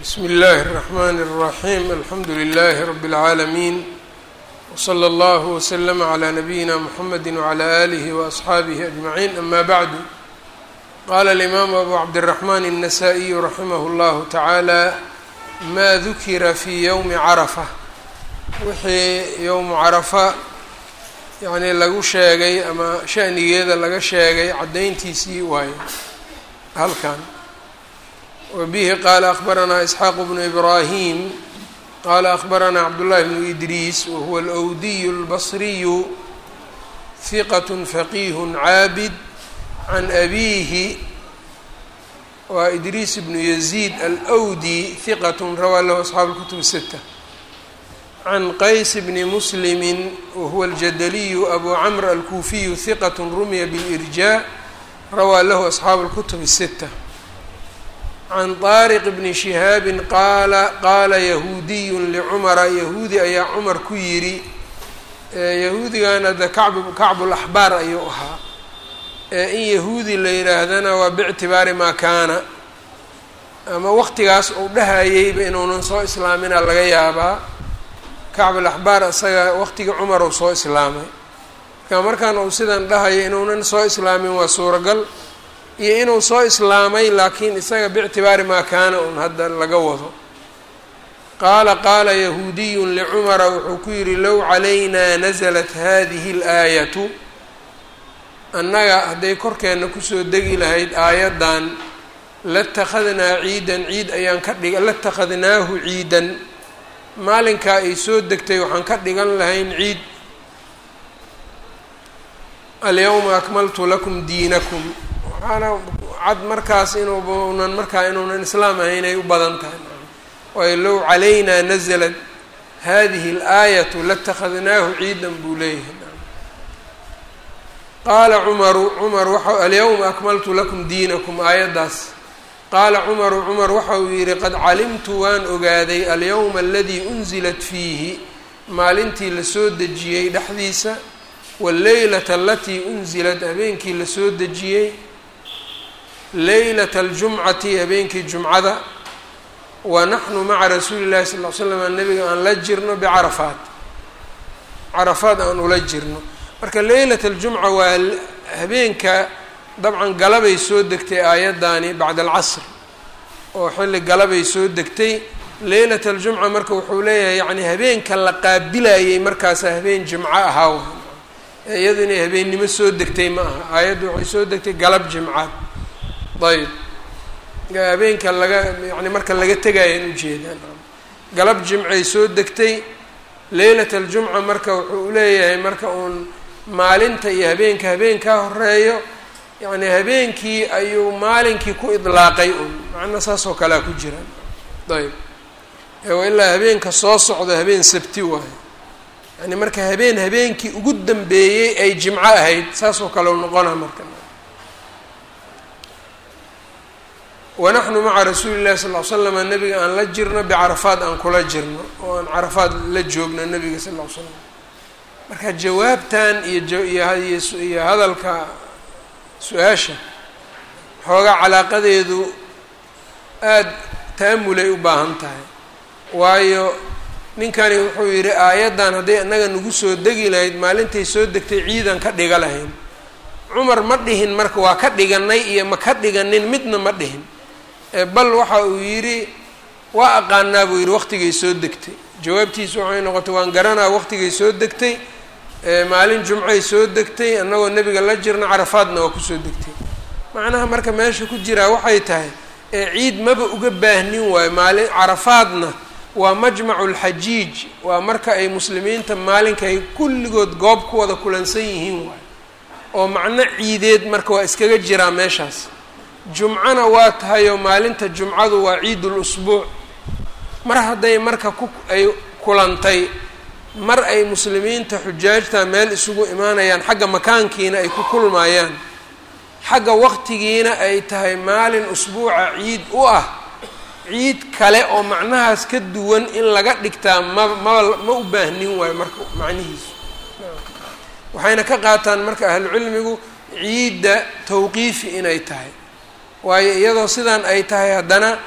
bsmi اllahi الرحmn الرaحيم alxamdu لlh رb العaalمين وslى اllه وsلm عlى نbyina mحamedi وعlى آlih وأصxaabih أجمعين ama bعd qala الإmam أbu cabdالرحmn النsائي raximh اllah taعaalى ma dukira fi ywmi caraفة wixii ywmu carafa yani lagu sheegay ama shanigeeda laga sheegay caddayntiisii waayo halkan wbihi qala akbaranaa isxaaq bnu ibrahim qala akbaranaa cabdullahi bnu idriis wahuwa alwdiy اlbasriyu hiqat faqih caabid can abihi waa idriis bnu yaziid alwdi hiqat rawaa lahu asxaabu اlkutub الsita can qays bni muslimi wahuwa aljadaliyu abu camr alkuufiyu hiqat rumiya bilirjaa rawaa lahu asxaabu اlkutub الsita can طaariq bni shihaabin qaala qaala yahuudiyu licumara yahuudi ayaa cumar ku yidhi yahuudigana de kacb kacbulaxbaar ayuu ahaa in yahuudi la yidhaahdana waa bictibaari maa kaana ama waqtigaas uu dhahayeyba inuunan soo islaamina laga yaabaa kacbulaxbaar isaga waqtigii cumar uu soo islaamay marka markaan uu sidan dhahayo inuunan soo islaamin waa suuragal iyo inuu soo islaamay laakiin isaga bictibaari maa kaana un hadda laga wado qaala qaala yahuudiyun licumara wuxuu ku yidhi low calaynaa nasalat hadihi اlaayatu annaga hadday korkeenna kusoo degi lahayd aayaddan latakhadnaa ciidan ciid ayaan ka dhiga latakhadnaahu ciidan maalinkaa ay soo degtay waxaan ka dhigan lahayn ciid alyawma akmaltu lakum diinakum waxaana cad markaas inuunan markaa inuunan islaam ahayn ay u badan tahay waayo low calaynaa nasalat hadihi اlaayatu latakhadnaahu ciidan buu leeyahay qaala cumaru cumar waxa alyawma akmaltu lakum diinakum aayaddaas qaala cumaru cumar waxa uu yidhi qad calimtu waan ogaaday alyawma aladii unzilat fiihi maalintii lasoo dejiyey dhexdiisa wاleylata alatii unzilat habeenkii lasoo dejiyey leylata aljumcati habeenkii jumcada wa naxnu maca rasuuli llahi sal l slam nabiga aan la jirno bicarafaat carafaad aan ula jirno marka leylata aljumca waa habeenka dabcan galabay soo degtay aayaddaani bacda alcasr oo xilli galabay soo degtay leylata aljumca marka wuxuu leeyahay yani habeenka la qaabilayay markaasa habeen jimco ahaa iyadu inay habeennimo soo degtay ma aha aayaddu waxay soo degtay galab jimcaad ayb habeenka laga yani marka laga tegayaan ujeedaan galab jimcay soo degtay leylata aljumca marka wuxuu leeyahay marka uun maalinta iyo habeenka habeenkaa horeeyo yani habeenkii ayuu maalinkii ku idlaaqay un macna saas oo kalea ku jiraan ayb ilaa habeenka soo socdo habeen sabti waayo yani marka habeen habeenkii ugu dambeeyey ay jimco ahayd saas oo kale u noqona marka wanaxnu maca rasuuli llahi sal l slama nabiga aan la jirno bicarafaad aan kula jirno oo aan carafaad la joogno nabiga sal l slam marka jawaabtan iyo iyo hadalka su-aasha xoogaa calaaqadeedu aada ta'amulay u baahan tahay waayo ninkani wuxuu yidhi aayaddan hadday annaga nagu soo degi lahayd maalintay soo degtay ciidan ka dhiga lahayn cumar ma dhihin marka waa ka dhiganay iyo ma ka dhiganin midna ma dhihin bal waxa uu yidhi waa aqaanaa buu yidhi waqtigay soo degtay jawaabtiisu waxay noqotay waan garanaa waqtigay soo degtay maalin jumcay soo degtay annagoo nebiga la jirna carafaadna waa kusoo degtay macnaha marka meesha ku jiraa waxay tahay ciid maba uga baahnin waayo maalin carafaadna waa majmacu lxajiij waa marka ay muslimiinta maalinka ay kulligood goob ku wada kulansan yihiin waayo oo macno ciideed marka waa iskaga jiraa meeshaas jumcana waa tahayoo maalinta jumcadu waa ciidul usbuuc mar hadday marka ku ay kulantay mar ay muslimiinta xujaajta meel isugu imaanayaan xagga makaankiina ay ku kulmayaan xagga waqtigiina ay tahay maalin usbuuca ciid u ah ciid kale oo macnahaas ka duwan in laga dhigtaa ma ma ma u baahnin waayo marka macnihiisu waxayna ka qaataan marka ahlucilmigu ciidda tawqiifi inay tahay waayo iyadoo sidaan ay tahay haddana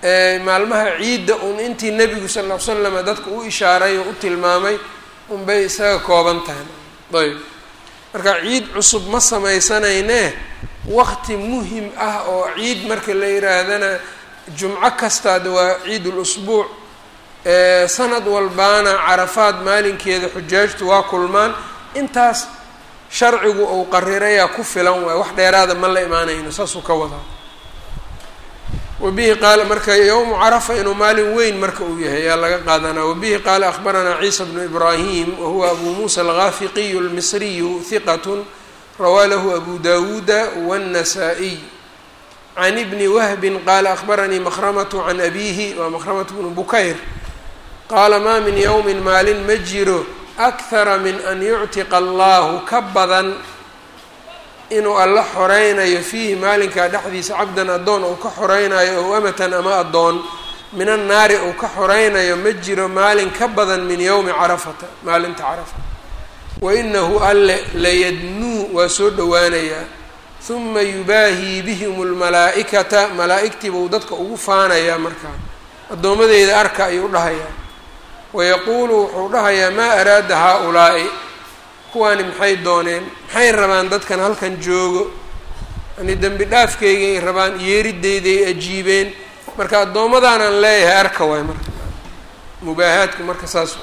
maalmaha ciidda un intii nebigu sal ll ly slam dadka u ishaaray oo u tilmaamay unbay isaga kooban tahay ayb marka ciid cusub ma samaysanayne waqti muhim ah oo ciid marka la yihaahdana jumco kastaada waa ciid ulusbuuc sanad walbaana carafaad maalinkeeda xujaajtu waa kulmaan intaas sharcigu uu qarirayaa ku filan waay wax dheeraada ma la imaanayno saasuu ka wadaa wabihi qaala marka yowmu carafa inuu maalin weyn marka uu yahay ayaa laga qaadanaa wabihi qaala akhbaranaa ciisa bnu ibraahim wahuwa abu muusa algaafiqiyu almisriyu hiqat rawaa lahu abu dawuuda wاnnasaa-iy can ibni wahbin qaala akhbaranii makhramatu can abiihi waa makhramatu bnu bukayr qaala maa min yowmin maalin ma jiro akhara min an yuctiqa allahu ka badan inuu alla xoreynayo fiihi maalinkaa dhexdiisa cabdan addoon uu ka xoreynayo ow amatan ama addoon min annaari uu ka xoreynayo ma jiro maalin ka badan min yowmi carafata maalinta carafa wa inahu alle layadnuu waa soo dhowaanayaa huma yubaahii bihim lmalaa'ikata malaa'igtiibuu dadka ugu faanayaa markaa addoommadeyda arka ayuu dhahayaa wayaquulu wuxuu dhahayaa maa araada haa-ulaa'i kuwaani maxay dooneen maxay rabaan dadkan halkan joogo yani dembi dhaafkeygaay rabaan yeerideyday ajiibeen marka addoommadaanaan leeyahay arka waay marka mubaahaadku marka saas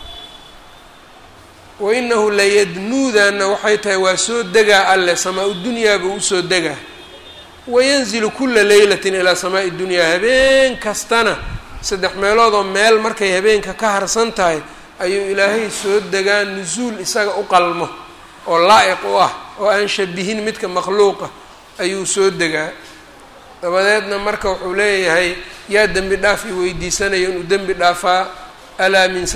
wa inahu layadnuudaana waxay tahay waa soo degaa alle samaa-u dunyaa buu usoo degaa wayanzilu kula leylatin ilaa samaa-i dunyaa habeen kastana saddex meeloodoo meel markay habeenka ka harsan tahay ayuu ilaahay soo degaa nusuul isaga u qalmo oo laa-iq u ah oo aan shabihin midka makhluuqa ayuu soo degaa dabadeedna marka wuxuu leeyahay yaa dembi dhaaf i weydiisanayo inuu dembi dhaafaa alaa min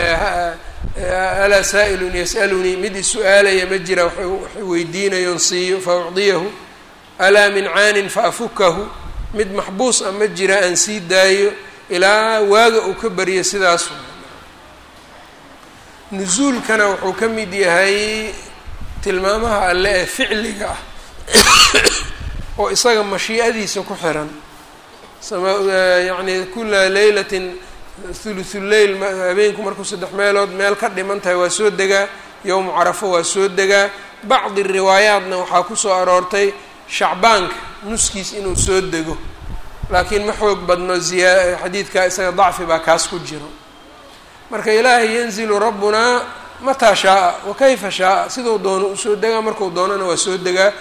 alaa saa-ilun yas'alunii mid is-u-aalaya ma jira waxay weydiinayoon siiyo fa ucdiyahu alaa min caanin fa afukahu mid maxbuus a ma jira aan sii daayo ilaa waaga uu ka baryo sidaas nusuulkana wuxuu ka mid yahay tilmaamaha alle ee ficliga ah oo isaga mashiicadiisa ku xiran sama yacni kula leylatin thuluthuleyl habeenku markuu saddex meelood meel ka dhiman tahay waa soo degaa yowmu carafo waa soo degaa bacdi riwaayaatna waxaa kusoo aroortay shacbaanka nuskiis inuu soo dego laakiin ma xoog badno ziyaa xadiidkaa isaga dacfi baa kaas ku jiro marka ilaahay yanzilu rabbunaa mataa shaaa wa kayfa shaaa siduu doono usoo degaa marku doonana waa soo degaa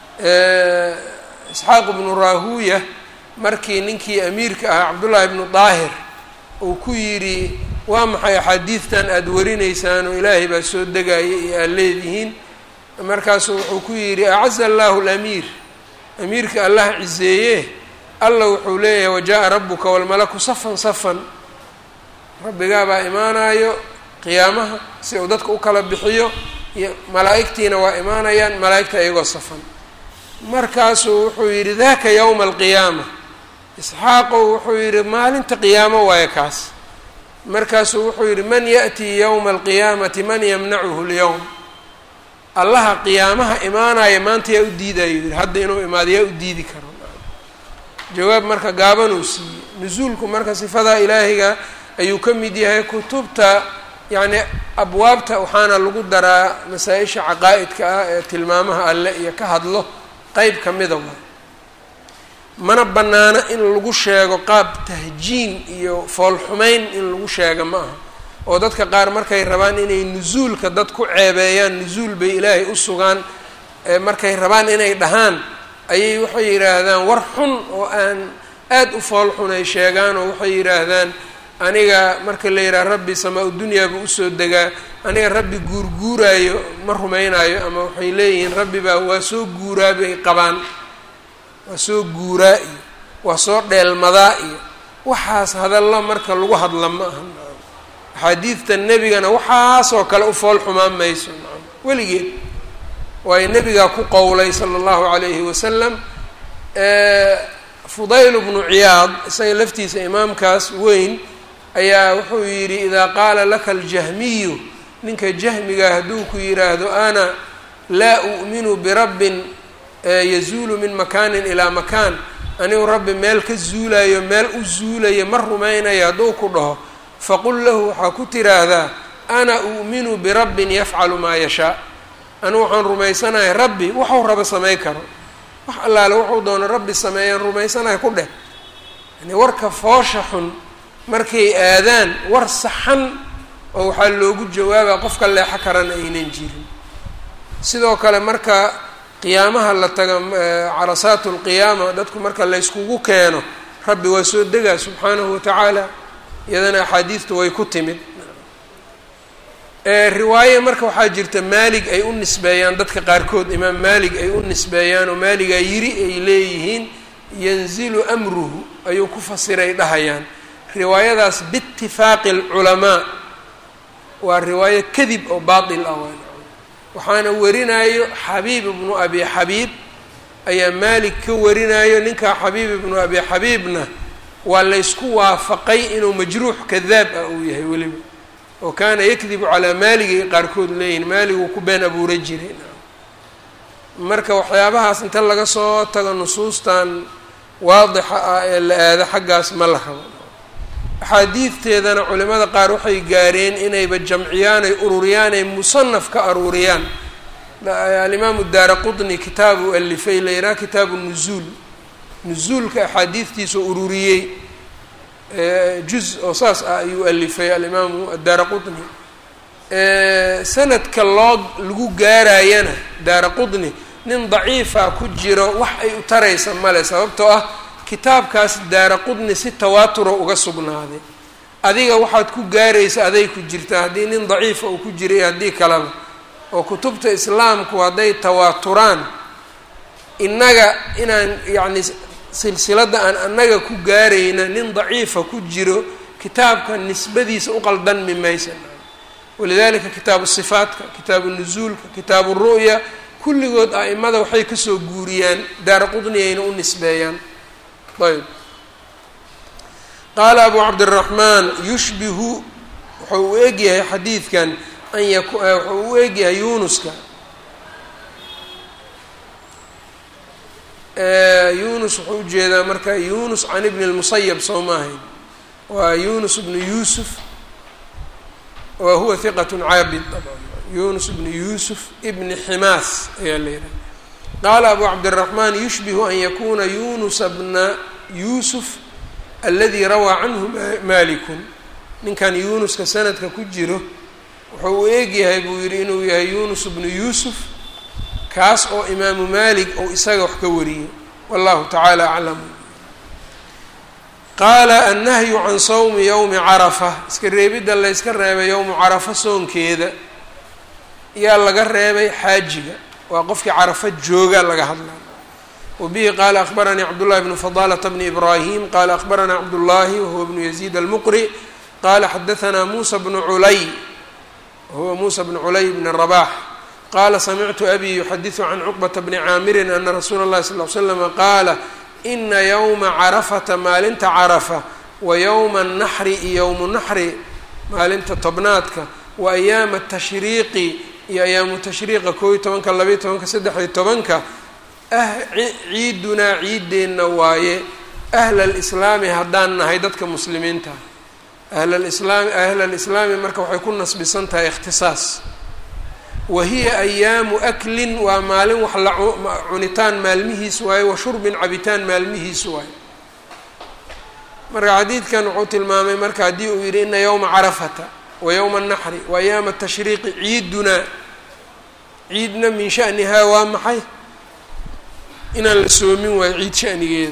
isxaaq ibnu raahuuya markii ninkii amiirka ahaa cabdullaahi ibnu daahir uu ku yidhi waa maxay axaadiidtan aada warinaysaan oo ilaahay baa soo degaya iyo aad leedihiin markaasuu wuxuu ku yidhi acaza allaahu lamiir amiirka allah ciseeye alla wuxuu leeyahay wajaءa rabuka walmalaku safan safan rabbigaa baa imaanayo qiyaamaha si uu dadka u kala bixiyo iyo malaa'igtiina waa imaanayaan malaa'igta iyagoo safan markaasuu wuxuu yidhi daka yowma alqiyaama isxaaqow wuxuu yidhi maalinta qiyaamo waayo kaas markaasuu wuxuu yidhi man yaأtii yowma alqiyaamati man yamnacuhu اlyowm allaha qiyaamaha imaanaya maanta yaa u diidayo yidhi hadda inuu imaado yaa u diidi karo jawaab marka gaabanuu siiyey nusuulku marka sifadaa ilaahiga ayuu ka mid yahay kutubta yacni abwaabta waxaana lagu daraa masaa-isha caqaa'idka ah ee tilmaamaha alle iyo ka hadlo qeyb ka mida waay mana bannaano in lagu sheego qaab tahjiin iyo foolxumeyn in lagu sheega ma aha oo dadka qaar markay rabaan inay nusuulka dad ku ceebeeyaan nusuul bay ilaahay u sugaan markay rabaan inay dhahaan ayay waxay yidhaahdaan war xun oo aan aada u fool xun ay sheegaan oo waxay yidhaahdaan aniga marka la yidhaha rabbi samaa-u dunyaa buu usoo degaa aniga rabbi guurguuraayo ma rumaynaayo ama waxay leeyihiin rabbi baa waa soo guuraa bay qabaan waa soo guuraa iyo waa soo dheelmadaa iyo waxaas hadalla marka lagu hadla ma aha axaadiidta nebigana waxaasoo kale u fool xumaan mayso weligeed waayo nebigaa ku qowlay sala allahu calayhi wasalam fudayl bnu ciyaad isaga laftiisa imaamkaas weyn ayaa wuxuu yidhi idaa qaala laka aljahmiyu ninka jahmiga hadduu ku yidhaahdo ana laa u'minu birabbin yazuulu min makaanin ilaa makaan anigu rabbi meel ka zuulayo meel u zuulayo ma rumaynayo hadduu ku dhaho faqul lahu waxaa ku tiraahdaa ana u'minu birabbin yafcalu maa yashaa anigu waxaan rumaysanahay rabbi waxuu raba samay karo wax allaale wuxuu doono rabbi sameeyaan rumaysanahay ku dheh yani warka foosha xun markay aadaan war saxan oo waxaa loogu jawaabaa qofka leexo karana aynan jirin sidoo kale marka qiyaamaha la taga carasaatu lqiyaama dadku marka layskugu keeno rabbi waa soo degaa subxaanahu watacaala iyadana axaadiidtu way ku timid riwaaye marka waxaa jirta maalig ay u nisbeeyaan dadka qaarkood imaam maalig ay u nisbeeyaan oo maaligaa yiri ay leeyihiin yanzilu amruhu ayuu ku fasiray dhahayaan riwaayadaas biitifaaqi alculamaa waa riwaayo kadib oo baatil ah waan waxaana warinayo xabiib ibnu abi xabiib ayaa maalig ka warinayo ninkaa xabiib ibnu abi xabiibna waa laysku waafaqay inuu majruux kadaab ah uu yahay weliba oo kaana yakdibu calaa maaligay qaarkood leeyihin maaliguu ku been abuura jiray marka waxyaabahaas inta laga soo tago nusuustan waadixa ah ee la aado xaggaas ma la rabo axaadiidteedana culimada qaar waxay gaareen inayba jamciyaan ay ururiyaan ay musanaf ka aruuriyaan alimaamu daara qutni kitaabu alifay la yidhaha kitaabu nuzuul nuzuulka axaadiidtiisa ururiyey juz oo saas ah ayuu alifay alimaamu addaara qutni sanadka loo lagu gaarayana daara qutni nin daciifa ku jiro wax ay u taraysa male sababtoo ah kitaabkaas daara qudni si tawaaturo uga sugnaaday adiga waxaad ku gaaraysa aday ku jirtaa haddii nin daciifa uu ku jiray haddii kaleba oo kutubta islaamku hadday tawaaturaan innaga inaan yacni silsiladda aan annaga ku gaarayna nin daciifa ku jiro kitaabka nisbadiisa u qaldanmi maysa walidalika kitaabu sifaatka kitaabu nusuulka kitaabu ru'ya kulligood a'imada waxay kasoo guuriyaan daara qudni ayna u nisbeeyaan ayb qaala abu cabdiraxmaan yushbihu wuxuu u egyahay xadiidkan an yak wuxuu u egyahay yunuska yunus wuxuu ujeedaa marka yunus can ibni lmusayab soo ma ahayn waa yunus bnu yuusuf wa huwa hiqat caabid yunus bnu yuusuf ibni ximaas ayaa la yidhaha qaala abu cabdiraxmaan yushbihu an yakuna yunusa bna yuusuf aladi rawaa canhu malikun ninkan yunuska sanadka ku jiro wuxuu u eegyahay buu yidhi inuu yahay yunus bnu yuusuf kaas oo imaamu malik ou isaga wax ka wariyey wallahu tacaala aclam qaala annahyu can sawmi yowmi carafa iska reebidda layska reebay yowmu carafa soonkeeda yaa laga reebay xaajiga waa qofkii carafa jooga laga hadlay wbihi qaala akbaranii cabdullahi bnu fadalata bni ibrahim qaala akbaranaa cabdullahi wahuwa bnu yaziid almuqri qaala xadaanaa muusa bnu culay wahuwa muusa bnu culay bni rabax qaala samictu abi yuxadiثu can cuqbata bni caamirin ana rasuula اllahi sal l slama qaala ina yowma carafata maalinta carafa wa yowma naxri iyo yowmu naxri maalinta tobnaadka wa ayaama tashriiqi iyo ayaamu tashriiqa koob iyo tobanka labaiyo tobanka saddex-iyo tobanka ah ciidunaa ciideenna waaye ahla alislaami haddaan nahay dadka muslimiinta ahlalislaami ahla alislaami marka waxay ku nasbisan tahay ikhtisaas wa hiya ayaamu aklin waa maalin wax la cunitaan maalmihiis waaye wa shurbin cabitaan maalmihiis waaye marka xadiidkan wuxuu tilmaamay marka haddii uu yidhi ina yowma carafata wa yowma anaxri wa ayaama tashriiqi ciidunaa ciidna min shanihaa waa maxay inaan la soomin waayo ciid shanigeeda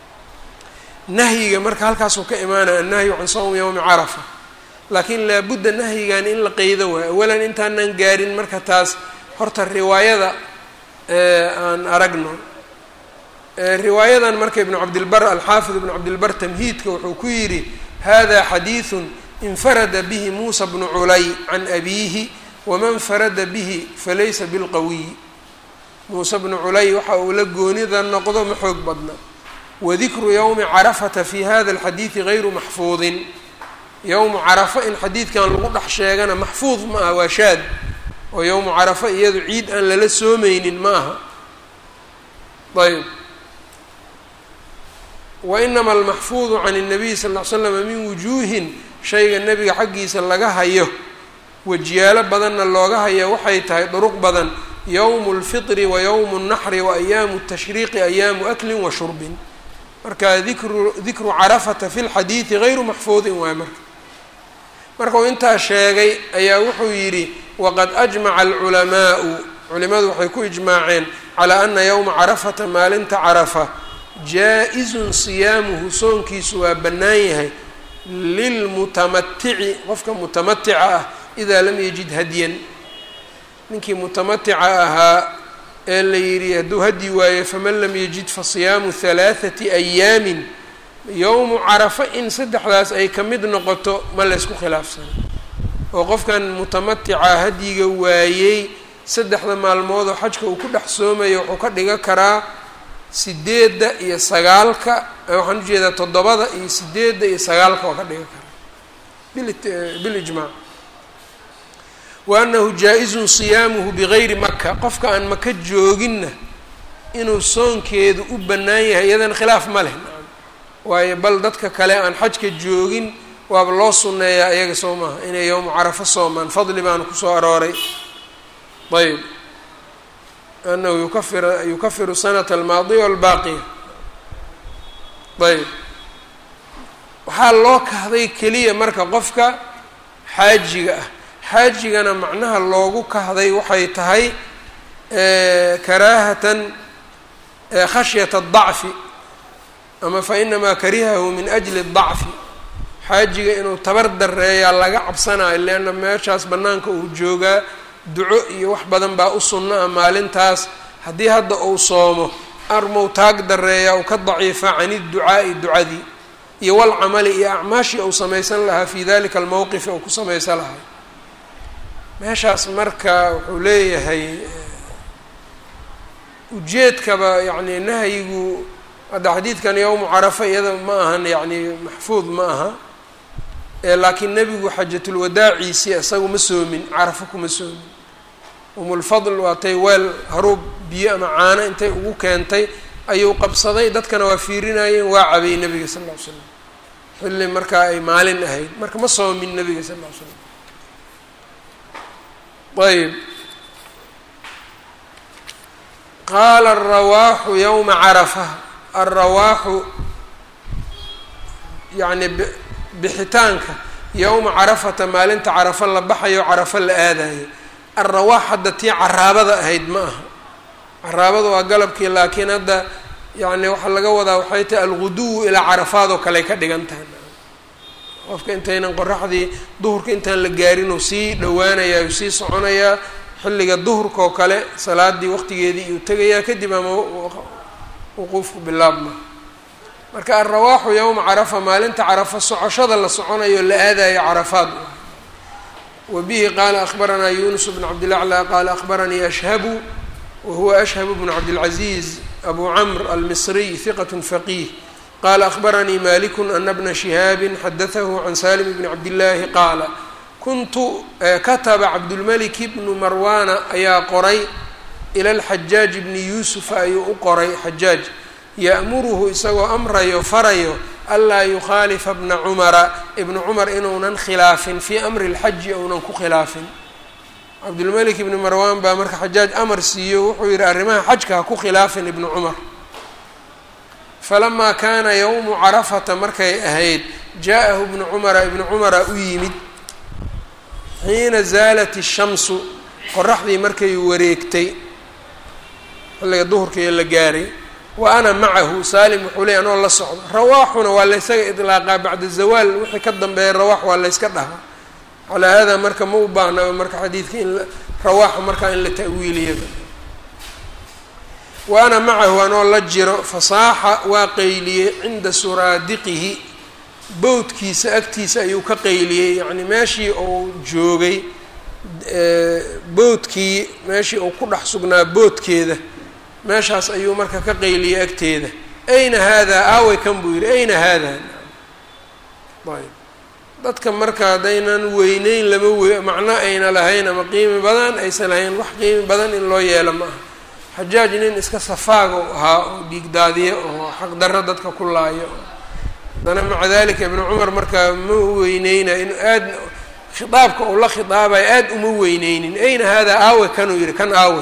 nahyiga marka halkaasuu ka imaanaya annahyu can sawmi yowmi carafa laakiin laabudda nahyigan in la qeydo waayo awalan intaanan gaarin marka taas horta riwaayada aan aragno riwaayadan marka ibnu cabdilbar alxaafid ibnu cabdilbar tamhiidka wuxuu ku yidhi hada xadiiثu infarada bihi muusa bnu culay can abiihi waman farada bihi falaysa bilqawiy muuse bnu culay waxa uu la goonida noqdo ma xoog badna wadikru yowmi carafata fi hada alxadiidi gayru maxfuudin yowmu carafa in xadiidkan lagu dhex sheegana maxfuud ma aha waa shaad oo yowmu carafa iyadu ciid aan lala soomeynin ma aha ayb wa inama almaxfuudu can الnabiy sal ll ly slama min wujuuhin shayga nebiga xaggiisa laga hayo wajyaalo badanna looga hayo waxay tahay duruq badan yowmu اlfitri wa yowmu الnaxri wa ayaamu الtashriiqi ayaamu aklin wa shurbin marka dikru dikru carafata fi lxadiidi gayru maxfuudin waay marka markuu intaa sheegay ayaa wuxuu yidhi waqad ajmaca alculamaa'u culimadu waxay ku ijmaaceen calaa ana yowma carafata maalinta carafa jaa-izun siyaamuhu soonkiisu waa bannaan yahay lilmutamatici qofka mutamatica ah idaa lam yajid hadyan ninkii mutamatica ahaa ee la yidhi hadduu hadyi waayo faman lam yajid fa siyaamu halaathati ayaamin yowmu carafa in saddexdaas ay ka mid noqoto ma laysku khilaafsana oo qofkan mutamatica hadyiga waayey saddexda maalmoodoo xajka uu ku dhex soomayo wuxuu ka dhigan karaa sideedda iyo sagaalka waxaan ujeedaa toddobada iyo sideedda iyo sagaalka waa ka dhigan karaa bilijmaac wa annahu jaa-izun siyaamuhu bigayri maka qofka aan maka jooginna inuu soonkeedu u bannaan yahay iyadan khilaaf ma leh waayo bal dadka kale aan xajka joogin waaba loo sunneeyaa iyaga soo maaha inay yowmu carafo soomaan fadli baana kusoo arooray ayb anahu yukafir yukafiru sanata almaadiya walbaaqiya ayb waxaa loo kahday keliya marka qofka xaajiga ah xaajigana macnaha loogu kahday waxay tahay karaahatan khashyata adacfi ama fa inamaa karihahu min ajli dacfi xaajiga inuu tabar dareeyaa laga cabsanayo leanna meeshaas bannaanka uu joogaa duco iyo wax badan baa u sunno ah maalintaas haddii hadda uu soomo armow taag dareeyaa uu ka daciifa can idducaa'i ducadii iyo walcamali iyo acmaashii uu samaysan lahaa fii dalika almowqifi uu ku samaysan lahay meeshaas marka wuxuu leeyahay ujeedkaba yacni nahyigu hadda xadiidkan yowmu carafa iyada ma ahan yacni maxfuud ma aha laakiin nebigu xajatulwadaaciisii isagu ma soomin carafo kuma soomin umulfadl waatay weel haruub biyo ama caano intay ugu keentay ayuu qabsaday dadkana waa fiirinayeen waa cabay nebiga sal lla ly slam xilli markaa ay maalin ahayd marka ma soomin nebiga sal lla ly slam ayb qaala arawaaxu yowma carafa alrawaaxu yacni bixitaanka yowma carafata maalinta carafo la baxayo carafo la aadayo alrawaax hadda tii caraabada ahayd ma aha caraabada waa galabkii laakiin hadda yacni waxaa laga wadaa waxay tahay alguduwu ilaa carafaad oo kale ka dhigan tahay qofka intaynan qoraxdii duhurka intaan la gaarin uu sii dhowaanayaa uu sii soconayaa xilliga duhurka oo kale salaadii waqtigeedii iyuu tegayaa kadib ama wuquufku bilaabma marka alrawaaxu yowma carafa maalinta carafa socoshada la soconayo la aadayo carafaad wa bihi qaala akhbaranaa yunus bn cabdilaclى qaala akhbaranii ashhabu wa huwa ashhabu bnu cabdilcaziiz abu camr almisriy hiqat faqiih qala akhbaranii maliku ana bna shihaabi xadatahu can salim bni cabdillaahi qaala kuntu kataba cabdulmalik bnu marwana ayaa qoray ila lxajaaj bni yuusufa ayuu u qoray xajaaj ya'muruhu isagoo amrayo farayo anlaa yukhaalifa bna cumara ibnu cumar inuunan khilaafin fii amri lxaji ounan ku khilaafin cabdulmalik ibni marwan baa marka xajaaj amar siiyo wuxuu yihi arrimaha xajka ha ku khilaafin ibnu cumar falamaa kaana yowmu carafata markay ahayd jaa-ahu ibnu cumara ibnu cumara u yimid xiina zaalat ishamsu qoraxdii markay wareegtay xilliga duhurkaiyo la gaaray wa ana macahu saalim wuxuu leey anoo la socdo rawaaxuna waa laysaga idlaaqaa bacda zawaal wixii ka dambeeya rawaax waa layska dhahaa calaa haadaa marka ma u baahnaba marka xadiidka in rawaaxa markaa in la ta'wiiliyaba wa ana macahu anoo la jiro fasaaxa waa qayliyey cinda suraadiqihi bowdkiisa agtiisa ayuu ka qayliyey yacni meeshii uu joogay boodkii meeshii uu ku dhex sugnaa boodkeeda meeshaas ayuu marka ka qayliyey agteeda ayna haadaa aaway kan buu yidhi ayna haadaa ayb dadka marka haddaynan weyneyn lama wey macno ayna lahayn ama qiimi badan aysan lahayn wax qiimi badan in loo yeelo ma aha xajaaj nin iska safaago ahaa oo dhiigdaadiyo oo xaqdarro dadka ku laayo haddana maca dalika ibnu cumar markaa ma weyneyna in aad khitaabka uu la khitaabayo aad uma weyneynin ayna haadaa aawe kanuu yihi kan aawe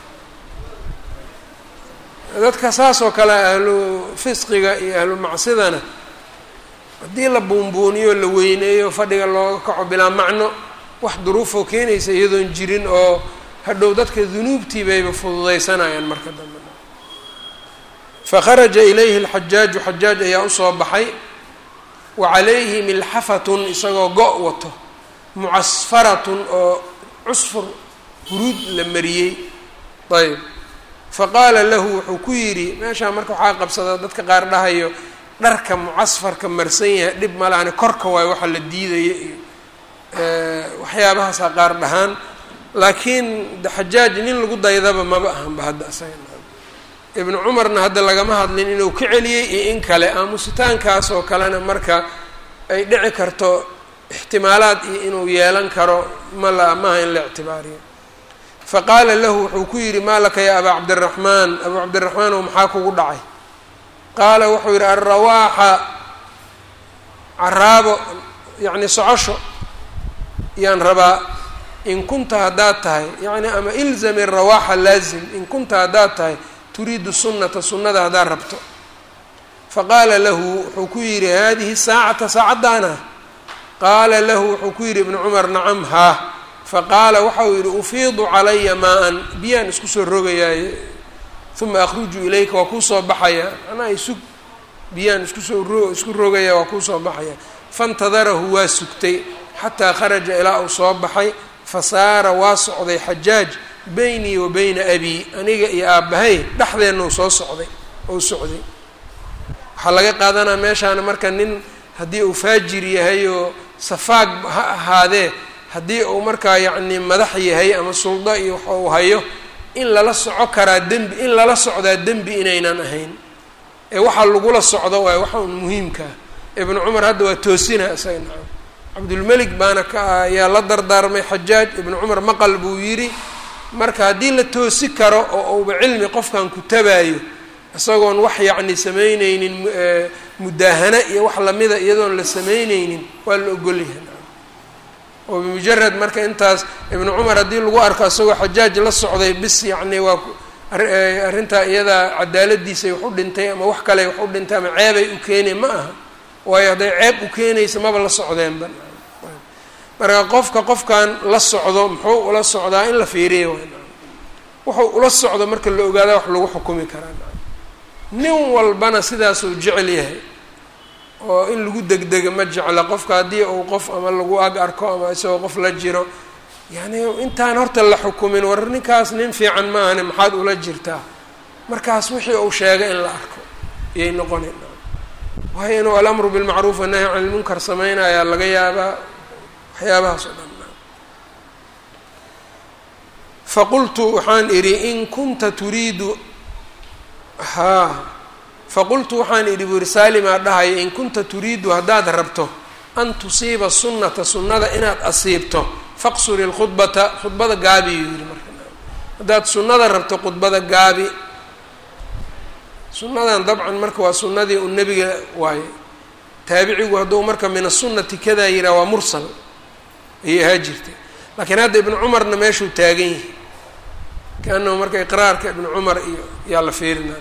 dadka saas oo kale ahlu fisqiga iyo ahlu macsidana haddii la buunbuuniyo la weyneeyo fadhiga looga kaco bilaa macno wax duruufoo keenaysa iyadoon jirin oo hadhow dadka dunuubtii bayba fududaysanayaan marka dambe fakharaja ilayhi alxajaaju xajaaj ayaa usoo baxay wa calayhi milxafatun isagoo go' wato mucasfaratun oo cusfur huruud la mariyey ayb faqaala lahu wuxuu ku yidhi meeshaa marka waxaa qabsadaa dadka qaar dhahayo dharka mucasfarka marsan yahay dhib malaani korka waayo waxa la diidaya iyo waxyaabahaasaa qaar dhahaan laakiin xajaaj nin lagu daydaba maba ahanba hadda isaga ibnu cumarna hadda lagama hadlin inuu ka celiyey iyo in kale aamusitaankaas oo kalena marka ay dhici karto ixtimaalaad iyo inuu yeelan karo ma la maaha in la ictibaariyo faqaala lahu wuxuu ku yidhi maa laka ya abaa cabdiraxmaan abuu cabdiraxmaan oo maxaa kugu dhacay qaala wuxuu yidhi alrawaaxa caraabo yacni socosho yaan rabaa in kunta haddaad tahay yacni ama ilzami rawaaxa laazim in kunta haddaad tahay turiidu sunnata sunnada haddaad rabto faqaala lahu wuxuu ku yidhi haadihi saacata saacaddaana qaala lahu wuxuu ku yidhi ibnu cumar nacam haa faqaala waxa uu yidhi ufiidu calaya maa-an biyaan isku soo rogayaaye uma akhruju ilayka waa kuusoo baxaya macnaha isug biyaan iskusoo ro isku rogaya waa kuusoo baxaya faintadarahu waa sugtay xataa kharaja ilaa uu soo baxay fasaara waa socday xajaaj beynii wa beyna abii aniga iyo aabbahay dhexdeenna uu soo socday ou socday waxaa laga qaadanaa meeshaana marka nin haddii uu faajir yahay oo safaag ha ahaadee haddii uu markaa yacni madax yahay ama suldo iyo waxa uu hayo in lala soco karaa dembi in lala socdaa dembi inaynan ahayn ee waxaa lagula socdo waay waxa un muhiimkaa ibnu cumar hadda waa toosina isaga nacam cabdulmelik baana ka ayaa la dardaarmay xajaaj ibnu cumar maqal buu yidhi marka haddii la toosi karo oo uuba cilmi qofkan ku tabaayo isagoon wax yacni samayneynin mudaahana iyo wax lamida iyadoon la samayneynin waa la ogolyahay oo bimujarad marka intaas ibnu cumar haddii lagu arko isagoo xajaaj la socday bis yacni waa arrintaa iyadaa cadaaladiisay wax u dhintay ama wax kale wax u dhintay ama ceebay u keenay ma aha waayo hadday ceeb u keenaysa maba la socdeenba marka qofka qofkan la socdo muxuu ula socdaa in la fiiriya waay wuxuu ula socdo marka la ogaada wax lagu xukumi karaa nin walbana sidaasuu jecel yahay oo in lagu degdega ma jecla qofka haddii uu qof ama lagu ag arko ama isagoo qof la jiro yacni intaan horta la xukumin war ninkaas nin fiican maahane maxaad ula jirtaa markaas wixii uu sheegay in la arko iyay noqonayn waayo inuu alamru bilmacruuf wannahyi can ilmunkar samaynayaa laga yaabaa waxyaabahaas oo dhan faqultu waxaan idhi in kunta turiidu haa faqultu waxaan idhi buu yihi saalimaa dhahaya in kunta turiidu haddaad rabto an tusiiba sunnata sunnada inaad asiibto faqsuri lkhudbata khudbada gaabi yuu yihi marka haddaad sunnada rabto khudbada gaabi sunnadan dabcan marka waa sunnadii uu nebiga waaye taabicigu hadduu marka min asunati kadaa yihaha waa mursal ayay ahaa jirtay laakiin hadda ibnu cumarna meeshuu taagan yahay kaanahu marka iqraarka ibnu cumar iyo yaa la fiirinaa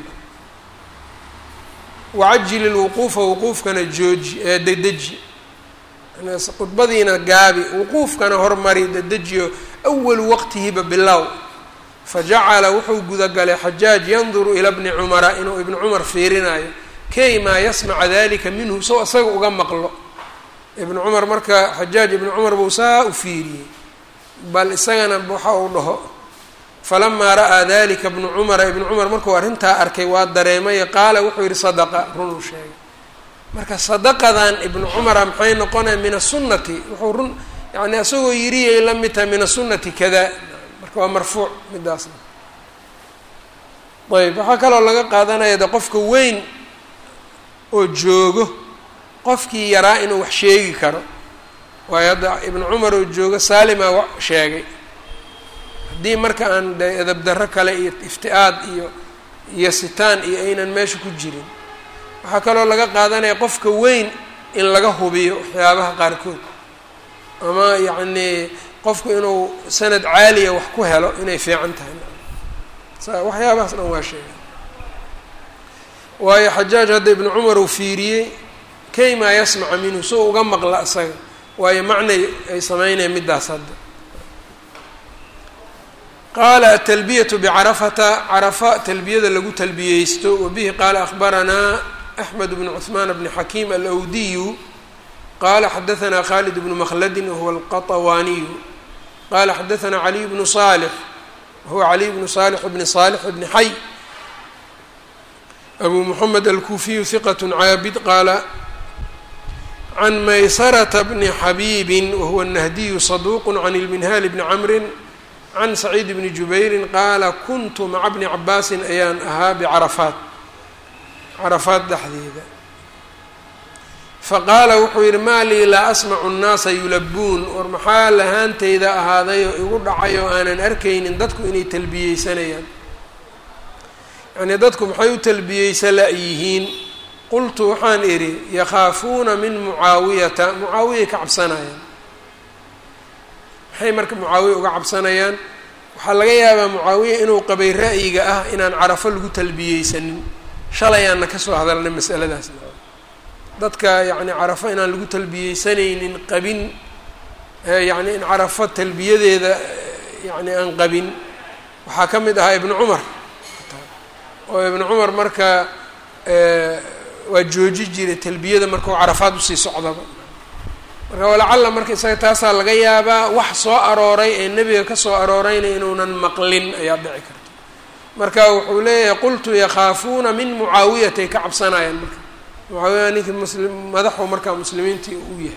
wacajili lwuquufa wuquufkana jooji ee dedeji khudbadiina gaabi wuquufkana hormari dedejiyo awalu waqtihiba bilow fajacala wuxuu gudagalay xajaaj yanduru ila bni cumara inuu ibnu cumar fiirinayo kay maa yasmaca dalika minhu sow isaga uga maqlo ibnu cumar marka xajaaj ibnu cumar buu saa u fiiriyey bal isagana waxa uu dhaho falamaa ra'aa dalika ibnu cumara ibnu cumar markuu arrintaa arkay waa dareemay qaala wuxuu yihi sadaqa runuu sheegay marka sadaqadan ibnu cumara maxay noqonaya min asunati wuxuu run yani isagoo yiriyay la mid tahay min asunati kada marka waa marfuuc midaasna ayb waxaa kaloo laga qaadanaya de qofka weyn oo joogo qofkii yaraa inuu wax sheegi karo waayo hadda ibnu cumar oo joogo saalimaa wa sheegay haddii marka aan de edabdarro kale iyo ifti-aad iyo iyo sitaan iyo aynan meesha ku jirin waxaa kaloo laga qaadanaya qofka weyn in laga hubiyo waxyaabaha qaarkood ama yacnii qofku inuu sanad caaliya wax ku helo inay fiican tahay waxyaabahaas dhan waa sheegay waayo xajaaj hadda ibnu cumar uu fiiriyey kaymaa yasmaca minhu soo uga maqla isaga waayo macnay ay sameynaya middaas hadda qaala atalbiyatu bicarafata carafa talbiyada lagu talbiyeysto wabihi qaala akhbaranaa axmed bnu cuثmaan bni xakiim alawdiyu qala xadaثna khalid bnu mkldin wahuwa alqaطwaaniyu qala xadaثna caliy bnu صالح wahuwa caliy bnu صالح bni صالح bni xay abu mحamed alkuufiyu hiqaة caabid qaala can maysarة bni xabiibi wahuwa الnahdiyu صaduq can اlminhal bni cmri can saciid bni jubayri qaala kuntu maca bni cabaasin ayaan ahaa bcarafaat carafaat dhexdeeda faqaala wuxuu yidhi maa lii laa asmacu nnaasa yulabuun war maxaa lahaantayda ahaaday oo igu dhacay oo aanan arkaynin dadku inay talbiyeysanayaan yacnii dadku maxay u talbiyeysa la-yihiin qultu waxaan idhi yakhaafuuna min mucaawiyata mucaawiyay ka cabsanayaan maxay marka mucaawiya uga cabsanayaan waxaa laga yaabaa mucaawiya inuu qabay ra'yiga ah inaan carafo lagu talbiyeysanin shalayaanna kasoo hadalnay masaladaas dadka yacni carafo inaan lagu talbiyeysanaynin qabin yacni in carafo talbiyadeeda yacni aan qabin waxaa ka mid ahaa ibnu cumar oo ibnu cumar marka waa jooji jiray talbiyada markau carafaad usii socdaba marka walacalla marka isaga taasaa laga yaabaa wax soo arooray ee nebiga ka soo aroorayna inuunan maqlin ayaa dhici karta marka wuxuu leeyahay qultu yakhaafuuna min mucaawiyatay ka cabsanayaan marka mucaawiya ninkii muslim madaxu markaa muslimiintii uu yahay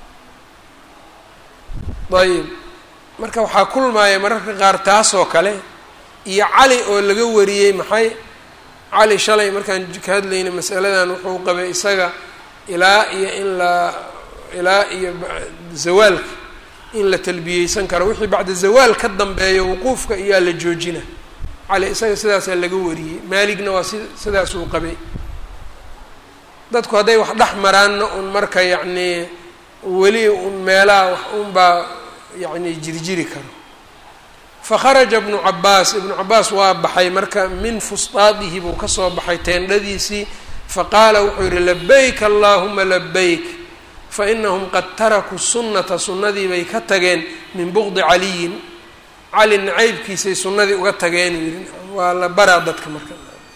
ayib marka waxaa kulmaaya mararka qaar taasoo kale iyo cali oo laga wariyey maxay cali shalay markaan ka hadlaynay masaladan wuxuu qabay isaga ilaa iyo in la ilaa iyo zawaalka in la talbiyeysan karo wixii bacda zawaal ka dambeeyo wuquufka iyaa la joojina cali isaga sidaasaa laga wariyey maaligna waa si sidaas uu qabay dadku hadday wax dhex maraanna un marka yacnii weli un meelaha wax unbaa yacni jirjiri karo fakharaja ibnu cabaas ibnu cabaas waa baxay marka min fustaadihi buu kasoo baxay teendhadiisii faqaala wuxuu yihi labayk allaahuma labayk fainahum qad tarakuu sunnata sunnadii bay ka tageen min buqdi caliyin cali nacaybkiisay sunnadii uga tageen uu yihi waa la baraa dadka marka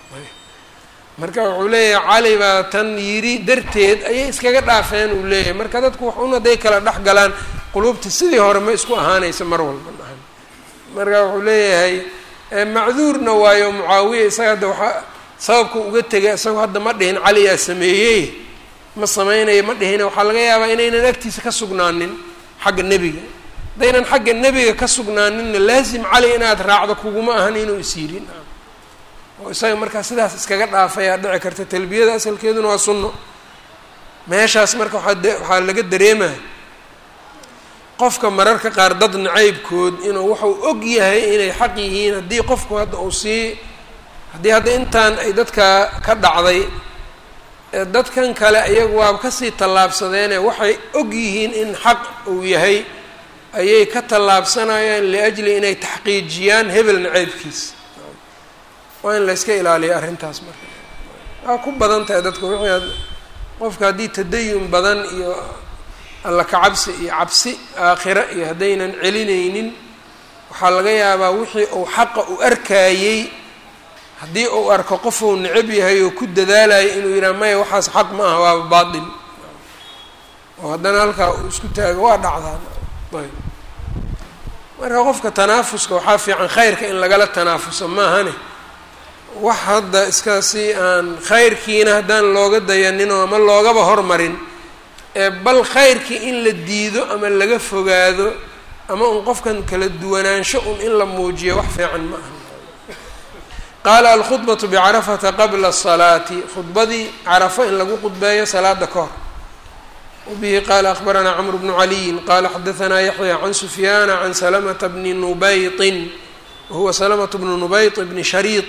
marka wuxuu leeyahay cali baa tan yidhi darteed ayay iskaga dhaafeen uu leeyahay marka dadku wax un hadday kala dhex galaan quluubta sidii hore ma isku ahaanaysa mar walba dhahan marka wuxuu leeyahay macduurna waayo mucaawiya isaga hadda waxaa sababka uga tegay isagoo hadda ma dhihin cali yaa sameeyey ma sameynaya ma dhihina waxaa laga yaabaa inaynan agtiisa ka sugnaanin xagga nebiga haddaynan xagga nebiga ka sugnaaninna laasim cali inaad raacdo kuguma ahan inuu isyirin oo isaga markaa sidaas iskaga dhaafayaa dhici karta talbiyada asalkeeduna waa sunno meeshaas marka waaa waxaa laga dareemaya qofka mararka qaar dad nacaybkood inuu wuxuu og yahay inay xaq yihiin haddii qofku hadda uu sii haddii hadda intaan ay dadka ka dhacday dadkan kale iyagu waaba kasii tallaabsadeene waxay og yihiin in xaq uu yahay ayay ka tallaabsanayaan liajli inay taxqiijiyaan hebel nacaybkiisa waa in layska ilaaliya arrintaas marka waa ku badan tahay dadka wixii qofka haddii tadayun badan iyo alla kacabsi iyo cabsi aakhira iyo haddaynan celinaynin waxaa laga yaabaa wixii uu xaqa u arkaayey haddii uu arko qofuu necab yahay oo ku dadaalayo inuu yidhaha maya waxaas xaq ma aha waaba baatil oo haddana halkaa uu isku taago waa dhacdaan ayb marka qofka tanaafuska waxaa fiican khayrka in lagala tanaafuso maahane wax hadda iska si aan khayrkiina haddaan looga dayaninoo ama loogaba hormarin ee bal khayrkii in la diido ama laga fogaado ama un qofkan kala duwanaansho un in la muujiyo wax fiican ma aha qaala alkhudbatu bicarafata qabla asalaati khudbadii carafo in lagu khudbeeyo salaada ka hor wabihi qaala akhbaranaa camru bnu caliyin qaala xadahanaa yaxya can sufyaana can salamata bni nubaytin wahuwa salamة bnu nubayط bni shariiط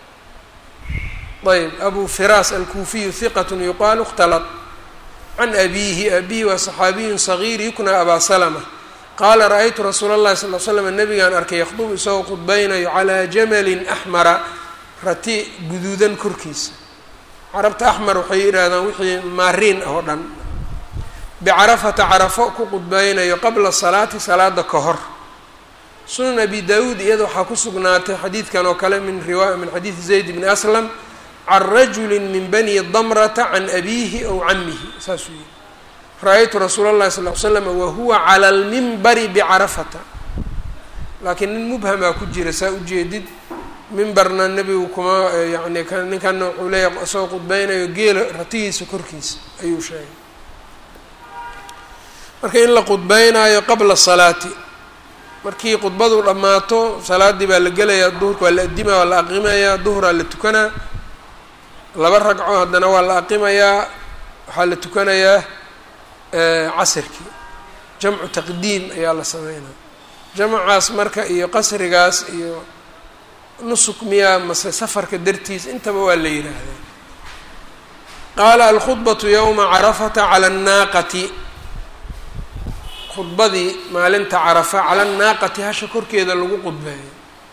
ayb abu firas alkuufiyu hiqat yuqaalu اkhtalط can abiihi abihi waa صaxaabiyu صagiir yukna abaa slma qaala ra-aytu rasuula اllahi sal l slam nabigaan arkay yakdubu isagoo khudbaynayo calaa jamalin axmara rati guduudan korkiisa carabta axmar waxay yidhaahdaan wixii maariin ah oo dhan bicarafata carafo ku khudbaynayo qabla salaati salaada ka hor sunan abi daawuud iyada waxaa ku sugnaatay xadiidkan oo kale min riwa min xadiidi zayd bni aslam can rajuli min bani damrata can abiihi aw camihi saasuu yihi ra-aytu rasuula اllahi sal l slam wahuwa cala lmimbari bicarafata laakiin nin mubhamaa ku jira saa ujeedid mimbarna nebigu kuma yani ninkanna wuxuu leeyahay isagoo khudbeynayo geela ratigiisa korkiisa ayuu sheegay marka in la khudbeynaayo qabla salaati markii khudbadu dhammaato salaaddii baa la gelayaa duhurka waa la addimaa waa la aqimayaa duhuraa la tukanaa laba ragco haddana waa la aqimayaa waxaa la tukanayaa casirkii jamcu taqdiim ayaa la sameynaa jamcaas marka iyo qasrigaas iyo nusuk miyaa mase safarka dartiis intaba waa la yidhaahdaa qaala alkhudbatu yowma carafata cala annaaqati khudbadii maalinta carafa cala annaaqati hasha korkeeda lagu qudbeeyo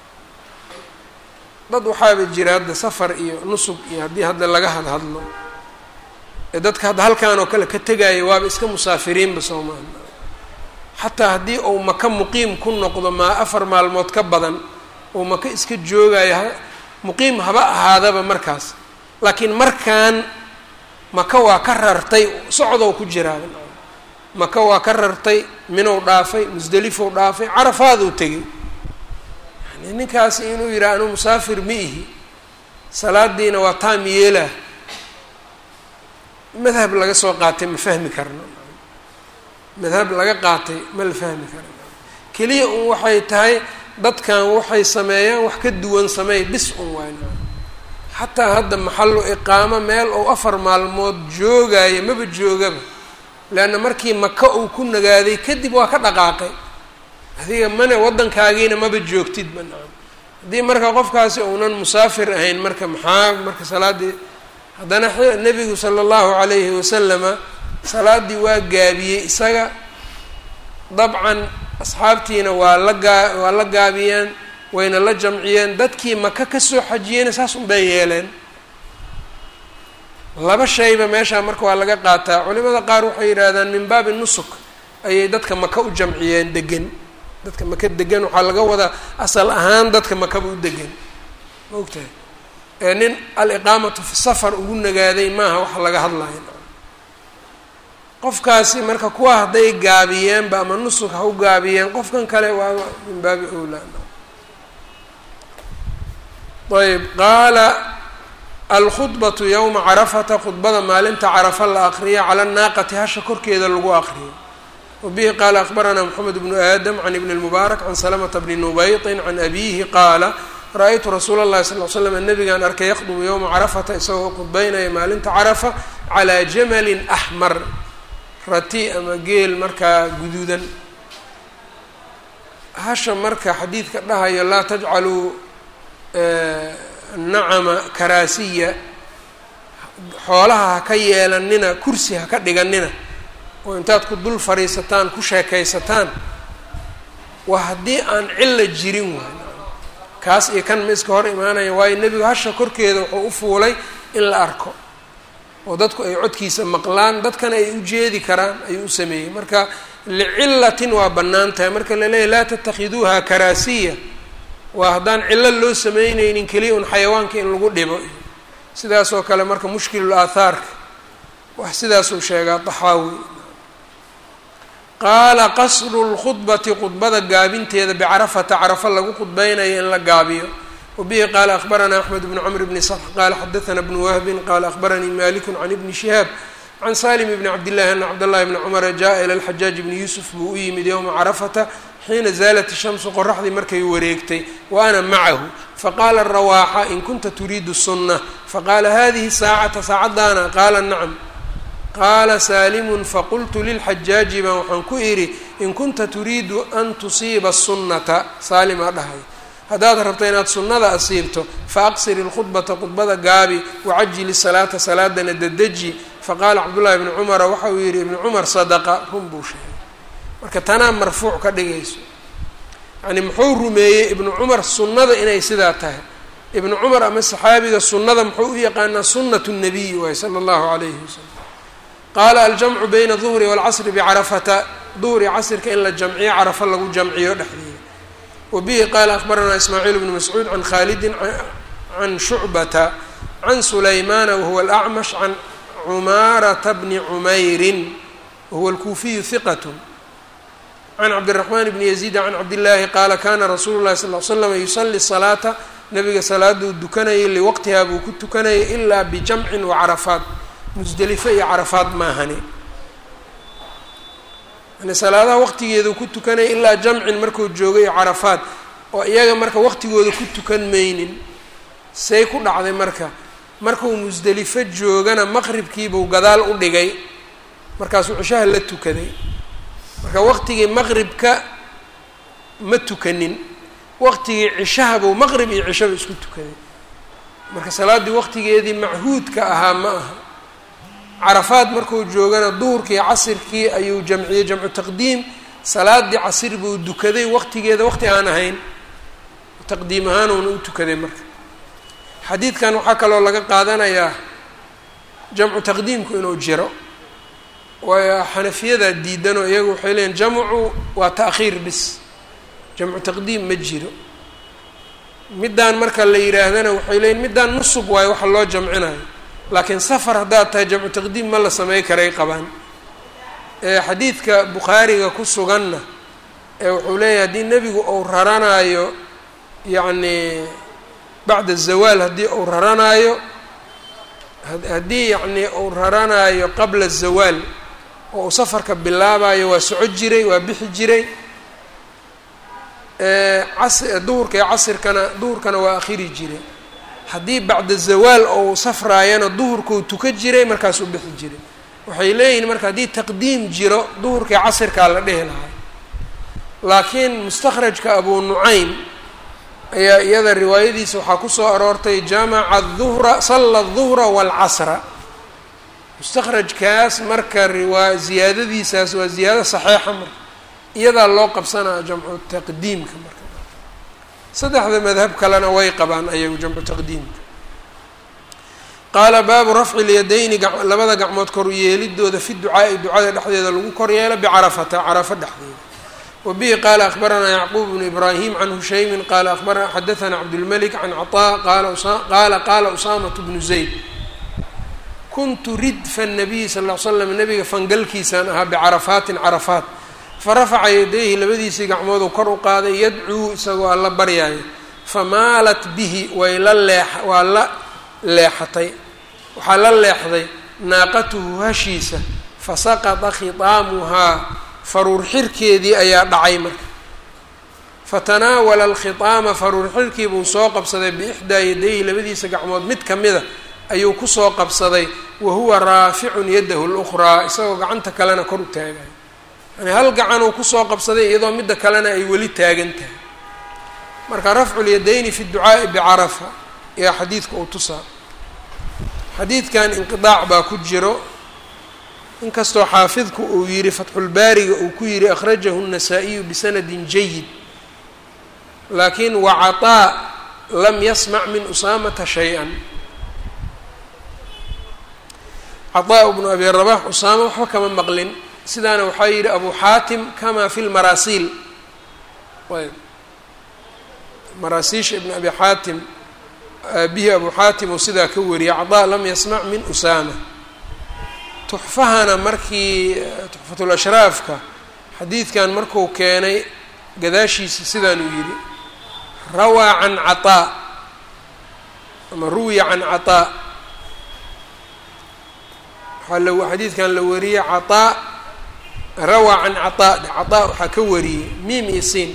dad waxaaba jira hadda safar iyo nusug iyo haddii hadda laga hadhadlo ee dadka hadda halkan oo kale ka tegaya waaba iska musaafiriinba soomaali xataa haddii uu maka muqiim ku noqdo maa afar maalmood ka badan oo maka iska joogayo muqiim haba ahaadaba markaas laakiin markan maka waa ka rartay socdow ku jiraa maka waa ka rartay minow dhaafay musdelifow dhaafay carafaaduu tegay yani ninkaasi inuu yidhaha anuu musaafir ma ihi salaadiina waa taam yeelah madhab laga soo qaatay ma fahmi karno madhab laga qaatay ma la fahmi karno keliya un waxay tahay dadkan waxay sameeyaan wax ka duwan sameey bis un wayn xataa hadda maxallu iqaamo meel ou afar maalmood joogaayo maba joogaba leanna markii maka uu ku nagaaday kadib waa ka dhaqaaqay adiga mane waddankaagiina maba joogtid banaan haddii marka qofkaasi uunan musaafir ahayn marka maxaa marka salaaddii haddana nebigu sala allahu calayhi wasalama salaaddii waa gaabiyey isaga dabcan asxaabtiina waa la gaa waa la gaabiyeen wayna la jamciyeen dadkii maka kasoo xajiyeyna saas unbay yeeleen laba shayba meeshaa marka waa laga qaataa culimada qaar waxay yidhaahdaan min baabi nusuk ayay dadka maka u jamciyeen degan dadka maka degan waxaa laga wadaa asal ahaan dadka makaba u degan ma ogtahay ee nin al-iqaamatu fi safar ugu nagaaday maaha waxa laga hadlayo qofkaasi marka kuwa hadday gaabiyeenba ama nusuk ha u gaabiyeen qofkan kale waa min baabi owlaa ayb qaala alkhudbatu yowma carafata khudbada maalinta carafa la aqriya cala naaqati hasha korkeeda lagu aqriyo wabihi qaala akbaranaa moxamed bnu aadam can ibni lmubaarak can salamata bni nubaytin can abiihi qaala ra-aytu rasuula اllahi sal l slam nabigaan arkay yaqdubu yowma carafata isagoo khudbeynaya maalinta carafa calaa jamalin axmar rati ama geel markaa guduudan hasha marka xadiidka dhahayo laa tajcaluu nacama karaasiya xoolaha ha ka yeelanina kursi ha ka dhiganina oo intaad ku dul fadhiisataan ku sheekaysataan waa haddii aan cilla jirin waay kaas iyo kan ma iska hor imaanaya waayo nebigu hasha korkeeda wuxuu u fuulay in la arko oo dadku ay codkiisa maqlaan dadkana ay u jeedi karaan ayuu u sameeyey marka licillatin waa bannaan tahay marka la leeyahy laa tattakhiduuha karaasiya waa haddaan cillo loo sameyneynin keliya un xayawaanka in lagu dhibo sidaasoo kale marka mushkilul aathaarka wax sidaasuu sheegaa taxaawi qaala qasru lkhudbati khudbada gaabinteeda bicarafata carafa lagu khudbeynayo in la gaabiyo wabihi qaala akbaranaa axmed bnu camr bni sx qaala xadaana bnu wahbin qaala akbaranii maliku can ibni shihaab can salim bni cabdillahi ana cabdاllahi bni cumara jaءa ila lxajaaj bni yuusuf buu u yimid yowma carafata xiina zaalat ishamsu qoraxdii markay wareegtay wa ana macahu faqaala rawaaxa in kunta turiidu sunna faqaala hadihi saacata saacaddaana qaala nacam qaala saalimun faqultu lilxajaaji baan waxaan ku idhi in kunta turiidu an tusiiba sunnata saalimaa dhahay haddaad rabto inaad sunnada asiibto fa aqsir ilkhudbata khudbada gaabi wacajili salaata salaadana dadeji faqaala cabdullahi ibni cumara waxa uu yidhi ibnu cumar sadaqa run buu sheegay marka tanaa marfuuc ka dhigayso yacni muxuu rumeeyey ibnu cumar sunnada inay sidaa tahay ibnu cumar ama saxaabiga sunnada muxuu u yaqaanaa sunnatu nabiyi waay sala allahu calayhi wasalam qaala aljamcu bayna duhri waalcasri bicarafata duhri casrka in la jamciyo carafa lagu jamciyo dhexdeeda wa bihi qaala akhbaranaa ismaaciil bnu mascuud can khaalidin can shucbata can sulaymaana wahuwa alacmash can cumaarata bni cumeyrin wahuwa alkuufiyu hiqat can cabdiraxmaan bni yaziid can cabdillaahi qaala kana rasuulu llahi sal l slam yusali salaata nabiga salaaduu dukanayay liwaqtihaa buu ku tukanayay ilaa bijamcin wa carafaat musdelifo iyo carafaad maahani yani salaadaha waqtigeedu ku tukanaya ilaa jamcin markuu joogay carafaad oo iyaga marka waqtigooda ku tukan maynin say ku dhacday marka markuu musdelifo joogana maqribkiibuu gadaal u dhigay markaasuu cishaha la tukaday marka waqtigii maqribka ma tukanin waqtigii cishahabuu maqrib iyo cishaba isku tukaday marka salaaddii waqtigeedii machuudka ahaa ma aha carafaad markuu joogana duhurkii casirkii ayuu jamciyey jamcu taqdiim salaadii casir buu dukaday waqtigeeda waqti aan ahayn taqdiim ahaanuuna u tukaday marka xadiidkan waxaa kaloo laga qaadanayaa jamcu taqdiimku inuu jiro waayo xanafiyadaa diidanoo iyagu waxay leeyiin jamcu waa ta'khiir bis jamcu taqdiim ma jiro middaan marka la yidhaahdana waxay leeyiin middaan nusub waayo waxa loo jamcinayo laakiin safar haddaad tahay jamcu taqdiim ma la samey karay qabaan xadiidka bukhaariga ku suganna ee wuxuu leeyahay haddii nebigu uu raranaayo yacni bacda zawaal haddii uu raranaayo haddii yacni uu raranaayo qabla zawaal oo uu safarka bilaabayo waa soco jiray waa bixi jiray cas duhurka iyo casirkana duhurkana waa akhiri jiray haddii bacda zawaal ou safraayana duhurkuu tuka jiray markaasuu bixi jiray waxay leeyihiin marka haddii taqdiim jiro duhurkai casirkaa la dhehi lahay laakiin mustakhrajka abu nucaym ayaa iyada riwaayadiisa waxaa kusoo aroortay jamaca duhra salla duhra waalcasra mustakhrajkaas marka riwaa ziyaadadiisaas waa ziyaado saxeixa marka iyadaa loo qabsanaa jamcu taqdiimka marka saddexda madhab kalena way qabaan ayagu jamcu taqdiimka qaala baabu rafci lyadayni labada gacmood kor yeelidooda fi ducaa'i ducada dhexdeeda lagu kor yeelo bicarafata carafo dhexdeeda wa bihi qaala akhbaranaa yacquub bnu ibraahim can hushaymin qaala abarana xadaثana cabdulmalik can caطaa qaala qaala usaamatu bnu zayd kuntu ridfa الnabiyi sal ll slam nabiga fangalkiisaan ahaa bicarafaatin carafaat farafaca yadayhi labadiisii gacmooduu kor u qaaday yadcuu isagoo alla baryaayo famaalat bihi way la leex waa la leexatay waxaa la leexday naaqatuhu hashiisa fasaqata khitaamuhaa faruur xirkeedii ayaa dhacay marka fatanaawala alkhitaama faruur xirkii buu soo qabsaday biixdaa yadayhi labadiisa gacmood mid ka mida ayuu kusoo qabsaday wa huwa raaficun yadahu lukhraa isagoo gacanta kalena kor u taagayo yani hal gacanuu kusoo qabsaday iyadoo midda kalena ay weli taagan tahay marka rafcu lyadayni fi ducaa'i bicarafa ayaa xadiidka uu tusaa xadiidkan inqidaac baa ku jiro inkastoo xaafidku uu yihi fatxulbaariga uu ku yihi akhrajahu الnasaa-iyu bisanadin jayid laakiin wacaطaa lam yasmac min usaamata shay-an caطaa bnu abi rabax usaama waxba kama maqlin sidaana waxaa yihi abu xaatim kama fi lmaraasiil ayb maraasiisha ibn abi xaatim aabihi abu xaatim uu sidaa ka wariyay caطaa lam yasmac min usaama tuxfahana markii tuxfatulashraafka xadiidkan marku keenay gadaashiisa sidaanuu yidhi rawaa can caطaa ama ruwiya can caطaa waxaa la xadiidkan la wariyey caطaa rawaa can caطaa caطaa waxaa ka wariyey miim iyo siin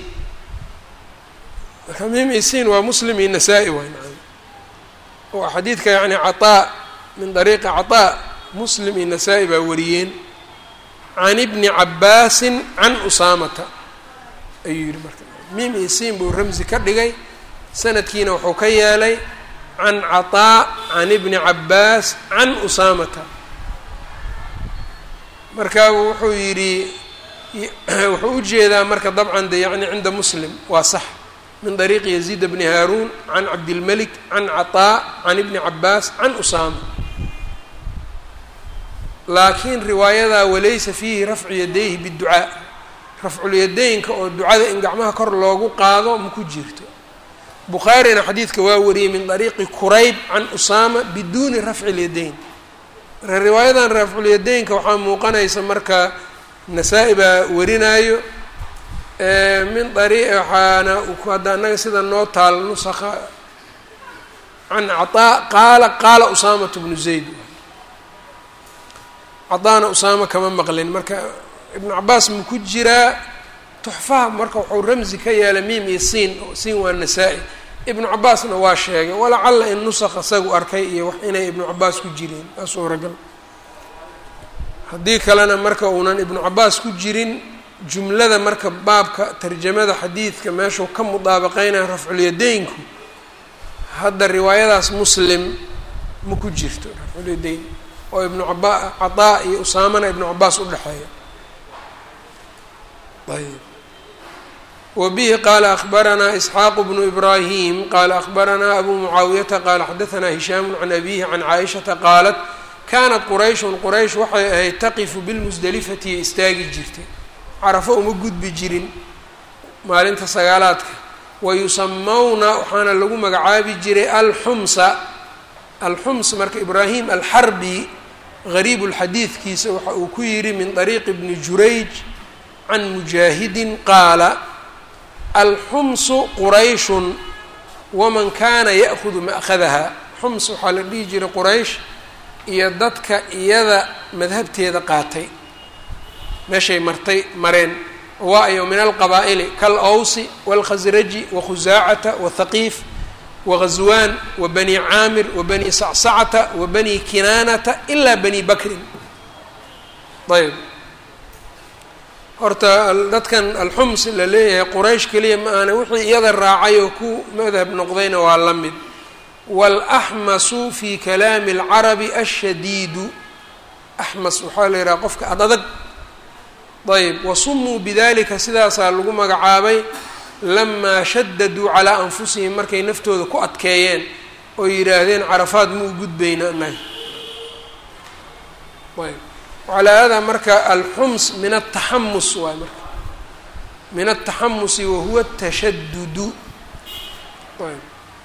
marka miim iyo siin waa muslim iyo nasaa-i waay maa oo xadiidka yani caطaa min dariiqi caطaa muslim iyo nasaa-i baa wariyeen can ibni cabaasin can usaamata ayuu yihi marka miim iyo siin buu ramzi ka dhigay sanadkiina wuxuu ka yeelay can caطaa can ibni cabaas can usaamata marka wuxuu yidhi wuxuu u jeedaa marka dabcan de yani cinda muslim waa sax min طariiqi yaziid bni haaruun can cabdilmelik can caطaa can ibni cabaas can usaama laakiin riwaayadaa walaysa fiihi rafcu yadayhi biducaa rafculyadaynka oo ducada in gacmaha kor loogu qaado ma ku jirto bukhaarina xadiidka waa wariyey min طariiqi kurayb can usaama biduuni rafci اlyadayn marka riwaayadan rafculyadaynka waxaa muuqanaysa marka nasaa-i baa warinaayo min ari waxaana hadda annaga sida noo taal nusaka can caطaa qaala qaala usaamatu bnu zayd cadaana usaama kama maqlin marka ibnu cabaas ma ku jiraa tuxfaha marka wuxuu ramzi ka yeelay miim iyo siin siin waa nasaa-i ibnu cabaasna waa sheegay walacalla in nusaq isagu arkay iyo wax inay ibnu cabaas ku jireen waa suuragal haddii kalena marka uunan ibnu cabaas ku jirin jumlada marka baabka tarjamada xadiidka meeshuu ka mudaabaqeynaya rafculyadaynku hadda riwaayadaas muslim ma ku jirto rafculyadayn oo ibnu caba cataa iyo usaamana ibnu cabaas udhexeeya ayb wbihi qala akbaranaa isxaaqu bnu ibrahim qala akbaranaa abu mucaawiyata qala xadaanaa hishaamu can abihi can caaishata qaalat kanat qurayshun quraysh waxay ahayd taqifu bilmusdelifati iyo istaagi jirtay carafo uma gudbi jirin maalinta sagaalaadka wayusamawna waxaana lagu magacaabi jiray alxumsa alxums marka ibraahim alxarbi gariib lxadiidkiisa waxa uu ku yidhi min طariiqi bni jurayj can mujaahidin qaala alxumsu qurayshun waman kana ya'hudu ma'khadaha xums waxaa la dhihi jiray quraysh iyo dadka iyada madhabteeda qaatay meeshay martay mareen waa-yo min alqabaa'ili kal-awsi wاlkhasraji wakhusaacata wathaqiif wagazwaan wa bani caamir wa bani sacsacata wa bani kinaanata ilaa bani bakrin ayb horta dadkan alxums la leeyahay quraysh keliya ma ahna wixii iyada raacay oo ku madhab noqdayna waa la mid waalaxmasu fi kalaami alcarabi ashadiidu axmas waxaa la yidhaha qofka ad adag ayb wasumuu bidalika sidaasaa lagu magacaabay lamaa shadaduu calaa anfusihim markay naftooda ku adkeeyeen oo yidhaahdeen carafaad ma u gudbayna anaga ayb calaa haadaa marka alxums min ataxamus waay marka min ataxamusi wahuwa tashadudu ayb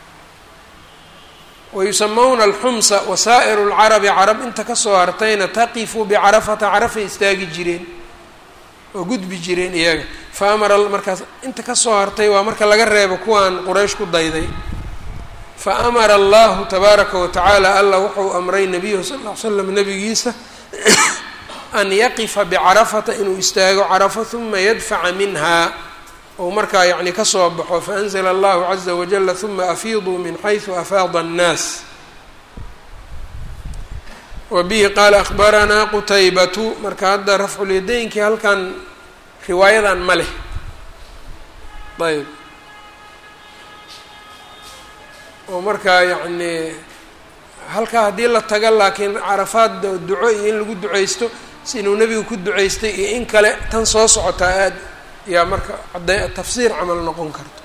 wayusamawna alxumsa wasaa'iru lcarabi carab inta kasoo hartayna taqifu bicarafata carafay istaagi jireen oo gudbi jireen iyaga fa amara markaas inta kasoo hartay waa marka laga reebo kuwaan quraysh ku dayday fa amara allahu tabaaraka wa tacaala allah wuxuu amray nabiyahu sal ll ly slam nabigiisa an yaqifa bicarafata inuu istaago carafo huma yadfaca minha ou markaa yacni kasoo baxo faanzla allahu caza wajala huma afiiduu min xaysu afaada annaas wa bihi qaala akhbaranaa qutaybatu marka hadda rafculyadeynkii halkan riwaayadan ma leh ayb oo markaa yacni halkaa haddii la taga laakiin carafaad duco iyo in lagu duceysto si inuu nebigu ku duceystay iyo in kale tan soo socotaa aada yaa marka cadde tafsiir camal noqon karto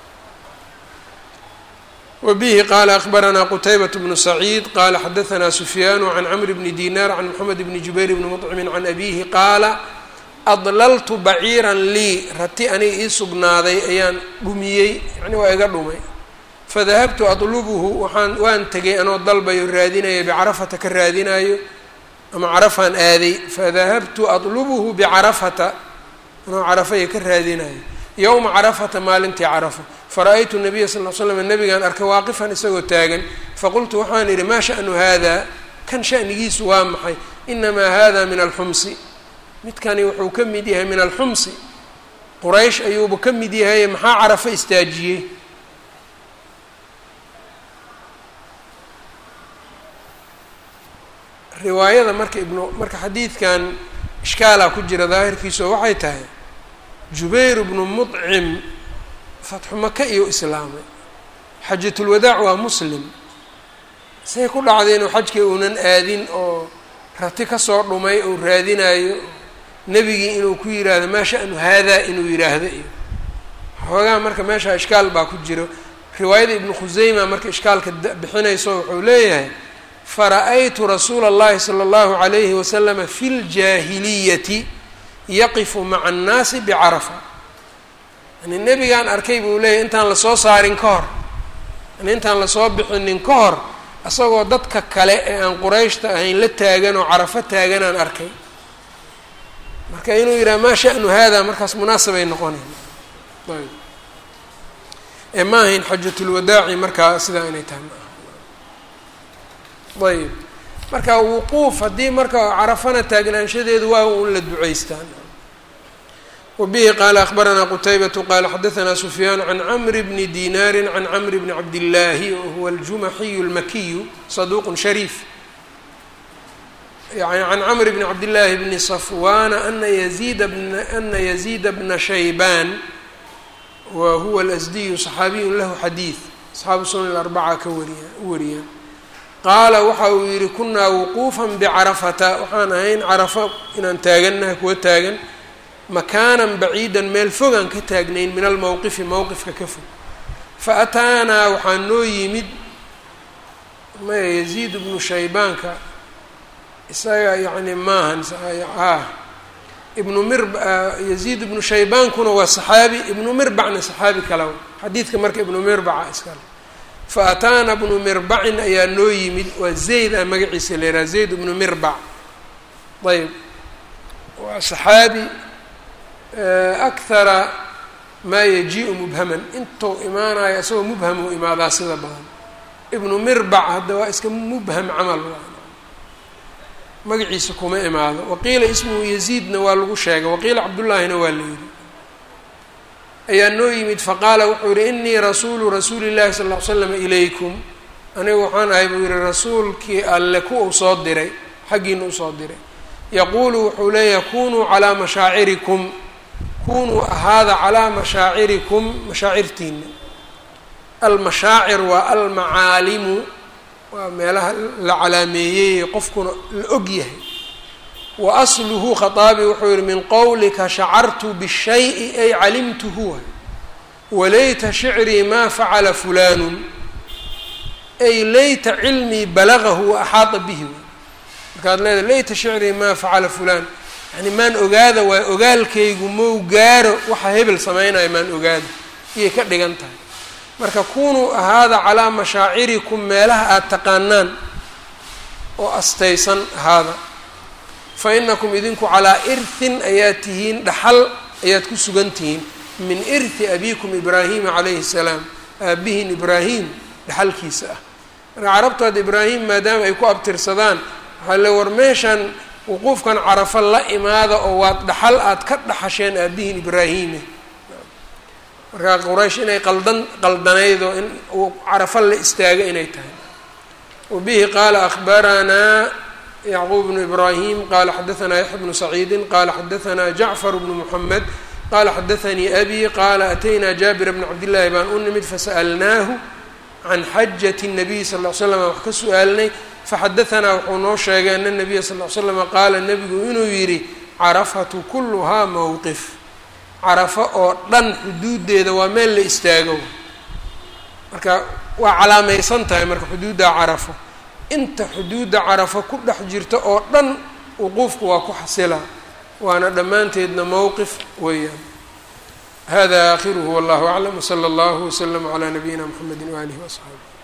wa bihi qaala akbaranaa qutaybat bnu saciid qaala xadahanaa sufyaanu can camr bni dinaar can moxamed bni jubayr bni mطcimin can abihi qaala adlaltu baciiran lii rati aniga ii sugnaaday ayaan dhumiyey yani waa iga dhumay fadahabtu atlubuhu waxaan waan tegay anoo dalbayo raadinayo bicarafata ka raadinayo ama carafaan aaday fadahabtu atlubuhu bicarafata anoo carafaya ka raadinayo yowma carafata maalintii carafa fara-aytu nabiya sal l slam nabigaan arkay waaqifan isagoo taagan faqultu waxaan idhi maa sha'nu hada kan sha'nigiisu waa maxay inamaa hada min alxumsi midkani wuxuu ka mid yahay min alxumsi quraysh ayuuba ka mid yahay maxaa carafo istaajiyey riwaayada marka ibnu marka xadiidkan ishkaalaa ku jira daahirkiisa oo waxay tahay jubayr bnu mudcim fatxu maka iyo islaamay xajatulwadaac waa muslim say ku dhacday inuu xajkii uunan aadin oo rati kasoo dhumay uu raadinayo nebigii inuu ku yidhaahdo maa sha'nu haadaa inuu yidhaahdo iyo xoogaa marka meesha ishkaal baa ku jiro riwaayada ibnu khuseyma marka ishkaalka bixinayso wuxuu leeyahay fara-aytu rasuula اllahi salى اllahu عalayhi waslama fi ljaahiliyati yaqifu maca annaasi bicarafa yani nebigaan arkay buu leeyahy intaan lasoo saarin ka hor yani intaan lasoo bixinin ka hor isagoo dadka kale ee aan qurayshta ahayn la taagan oo carafo taaganaan arkay marka inuu yidhaha maa sha'nu hada markaas munaasabay noqonayn ayb ee ma ahayn xajatulwadaaci markaa sidaa inay tahay ma aha ayb marka wuquuf haddii marka carafana taagnaanshadeedu waa un la duceystaan wabihi qaala akbaranaa qutaybatu qaala xadaanaa sufyaan can camri bni dinaari can camri bni cabdillaahi wahuwa aljumaxiyu almakiyu saduuq shariif yani can camr bni cabdillaahi bni safwana ana yaziida bna ana yaziida bna shaybaan wa huwa alasdiyu saxaabiyun lahu xadiid asxaabu sunan arbaca ka wariya u wariyaan qaala waxa uu yihi kunaa wuquufan bicarafata waxaan ahayn carafo inaan taagannaha kuwa taagan makaanan baciidan meel fogaan ka taagnayn min almowqifi mowqifka ka fog fa ataanaa waxaa noo yimid maya yaziid bnu shaybaanka isaga yacni maahan ah ibnu mir yaziid ibnu shaybaankuna waa saxaabi ibnu mirbacna saxaabi kalaw xadiidka marka ibnu mirbaca iskale fa ataana bnu mirbacin ayaa noo yimid waa zayd a magaciisa la yidhaha zayd ibnu mirbac ayb waa saxaabi akhara maa yaji-u mubhaman intuu imaanayo isagoo mubham uu imaadaa sida badan ibnu mirbac hadda waa iska mubham camal magaciisa kuma imaado waqiila ismuhu yaziidna waa lagu sheegay waqiila cabdullaahina waa la yidhi ayaa noo yimid faqaala wuxuu yihi inii rasuulu rasuuli llahi sala ll ly slam ilaykum anigu waxaan ahay buu yihi rasuulkii alle ku uu soo diray xaggiina usoo diray yaquulu wuxuu leeyahay kunuu calaa mashaacirikum kunuu ahaada calaa mashaacirikum mashaacirtiina almashaacir waa almacaalimu waa meelaha la calaameeyey qofkuna la og yahay wa asluhu khaaabi wuxuu yihi min qowlika shacartu bishayi ay calimtuhu walayta shicrii maa facala fulaanun ay layta cilmii balagahu wa axaada bihi markaad leedahay layta shicrii maa facala fulaan yani maan ogaada waay ogaalkaygu mau gaaro waxa hebel samaynayo maan ogaada iyay ka dhigan tahay marka kunuu ahaada calaa mashaacirikum meelaha aada taqaanaan oo astaysan ahaada fa inakum idinku calaa irhin ayaad tihiin dhaxal ayaad ku sugan tihiin min irhi abiikum ibraahima calayhi salaam aabihin ibraahim dhaxalkiisa ah marka carabtood ibraahim maadaama ay ku abtirsadaan waxaa le war meeshan wuquufkan carafo la imaada oo waad dhaxal aad ka dhaxasheen aabihin ibraahime markaa quraysh inay qaldan qaldanayd oo in uu carafo la istaago inay tahay wabihi qaala akhbaranaa yacquub bnu ibraahim qaala xadaanaa yaxya bnu saciidin qaala xadaanaa jacfar bnu muxamed qaala xadaanii abi qaala ataynaa jaabira bna cabdillaahi baan u nimid fasa'alnaahu can xajati الnabiy sal ll slam wax ka su-aalnay faxadaanaa wuxuu noo sheegay ana nabiya sal l slama qaala nebigu inuu yidhi carafatu kuluhaa mowqif carafo oo dhan xuduuddeeda waa meel la istaago marka waa calaamaysan tahay marka xuduudda carafo inta xuduudda carafo ku dhex jirta oo dhan wuquufku waa ku xasila waana dhammaanteedna mowqif weeyaan hada aakhiruhu wallahu aclam wsala allahu wslama calaa nabiyina mxamedi waalihi waasxaabi